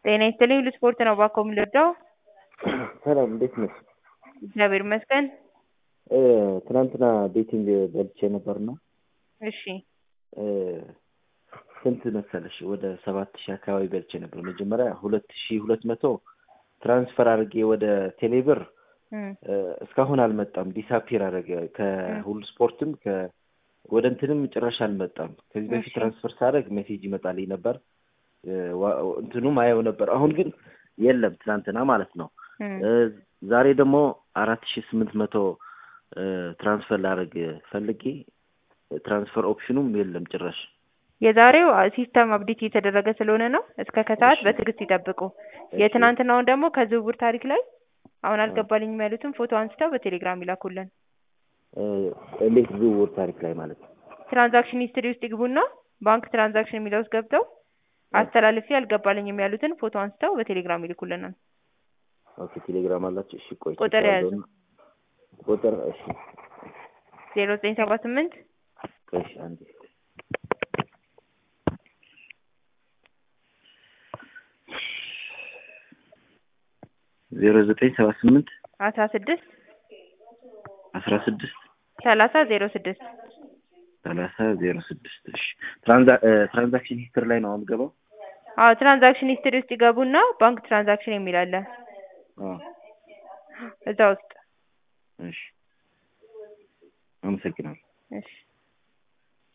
ጤና ይስጥልኝ ሁሉ ስፖርት ነው እባክዎ የምንረዳው? ሰላም እንዴት ነሽ? እግዚአብሔር ይመስገን። ትናንትና ቤቲንግ በልቼ ነበርና እሺ ስንት መሰለሽ ወደ ሰባት ሺህ አካባቢ በልቼ ነበር። መጀመሪያ ሁለት ሺህ ሁለት መቶ ትራንስፈር አድርጌ ወደ ቴሌብር እም፣ እስካሁን አልመጣም። ዲሳፒር አደረገ ከሁሉ ስፖርትም ከ ወደ እንትንም ጭራሽ አልመጣም። ከዚህ በፊት እሺ። ትራንስፈር ሳደርግ ሜሴጅ ይመጣልኝ ነበር ዋ- እንትኑም አየው ነበር። አሁን ግን የለም ትናንትና ማለት ነው። እም። ዛሬ ደግሞ አራት ሺህ ስምንት መቶ ትራንስፈር ላደርግ ፈልጌ ትራንስፈር ኦፕሽኑም የለም ጭራሽ። የዛሬው ሲስተም አፕዴት እየተደረገ ስለሆነ ነው። እስከ ከሰዓት እሺ። በትዕግስት ይጠብቁ። እሺ። የትናንትናውን ደግሞ ከዝውውር ታሪክ ላይ አሁን አልገባልኝም ያሉትን ፎቶ አንስተው በቴሌግራም ይላኩልን። እ፣ እንዴት ዝውውር ታሪክ ላይ ማለት ነው? ትራንዛክሽን ሂስትሪ ውስጥ ይግቡና ባንክ ትራንዛክሽን የሚለው ውስጥ ገብተው አስተላልፌ አልገባልኝም ያሉትን ፎቶ አንስተው በቴሌግራም ይልኩልናል። ኦኬ ቴሌግራም አላችሁ? እሺ ቆይ ቁጥር ቼክ ያዙ። አድርገውና- ቁጥር እሺ ዜሮ ዘጠኝ ሰባ ስምንት ቆይ እሺ አንዴ ዜሮ ዘጠኝ ሰባ ስምንት አስራ ስድስት አስራ ስድስት ሰላሳ ዜሮ ስድስት ሰላሳ ዜሮ ስድስት እሺ ትራንዛ- እ፣ ትራንዛክሽን ሂስትሪ ላይ ነው አሁን ገባው? አዎ ትራንዛክሽን ሂስትሪ ውስጥ ይገቡና ባንክ ትራንዛክሽን የሚል አለ አዎ እዛ ውስጥ እሺ አመሰግናለሁ። እሺ